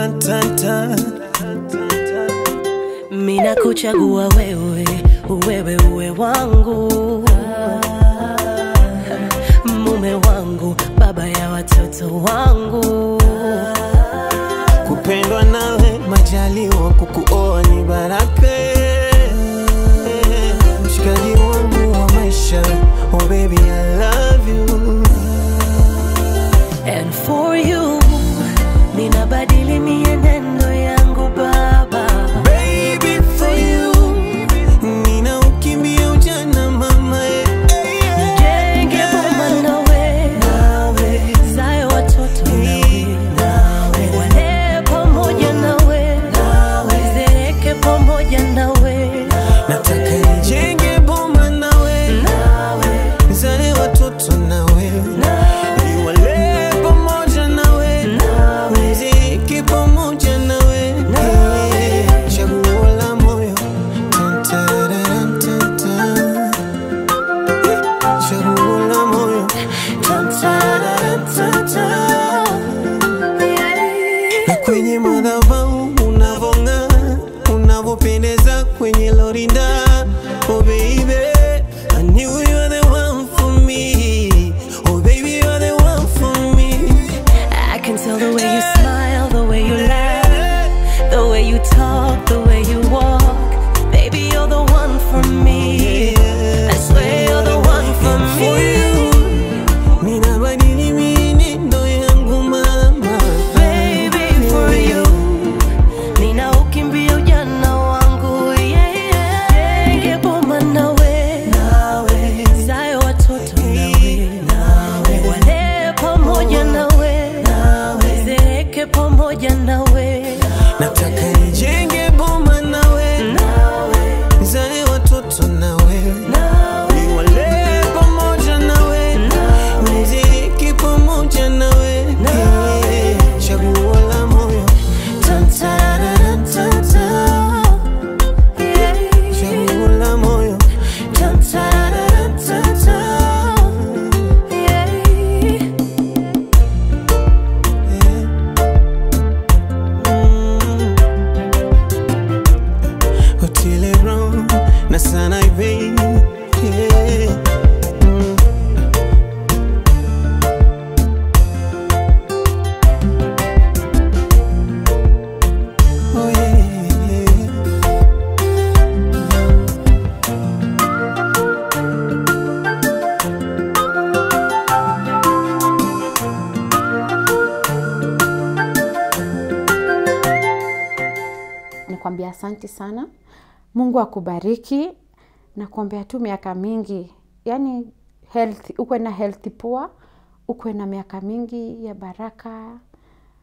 Taratata. mina kuchagua wewe wewe uwe wangu mume wangu baba ya watoto wangu kupendwa nawe majaliwa kukuoa ni baraka mshikaji wangu wa maisha oh baby I love you and for you ninabadili mienendo yangu baba baby for you nina ukimbia ujana mama eh, eh, eh. nijenge boma nawe nawe zae watoto nawe nawe wale pamoja nawe nawe zereke pamoja nawe nataka nijenge boma nawe nawe nizale watoto nawe niwale pamoja nawe niziki pamoja nawe Eh, chaguo la moyo Tan, tararam, tan, tan. Eh, chaguo la moyo Tan, tararam, tan, tan. na kwenye madhabahu unavong'aa unavopendeza kwenye lorinda oh baby I knew you were the one for me oh baby you're the one for me I can tell the way you smile, the way you laugh, the way you talk, the way you walk. Baby, you're the one for me. I swear you're the one for for me. you ninabadili mienendo yangu mama Baby, for you. Nina ukimbia ujana wangu, yeah, yeah. Jenge boma nawe, nawe. Zae watoto nawe, nawe. Wale pamoja nawe, nawe. Zeeke pamoja nawe, nataka nijenge boma nawe nawe. nizale watoto nawe niwale pamoja nawe niziki pamoja nawe Eh, chaguo la moyo Tan, tararam, tan, tan. chaguo la moyo Tan, tararam, tan, tan. Eh, mm. Otile Brown na sana baby yeah. mm. Oh yeah, yeah. nikwambia asanti sana mungu akubariki nakuambia tu miaka mingi yani health ukwe na health poa ukwe na miaka mingi ya baraka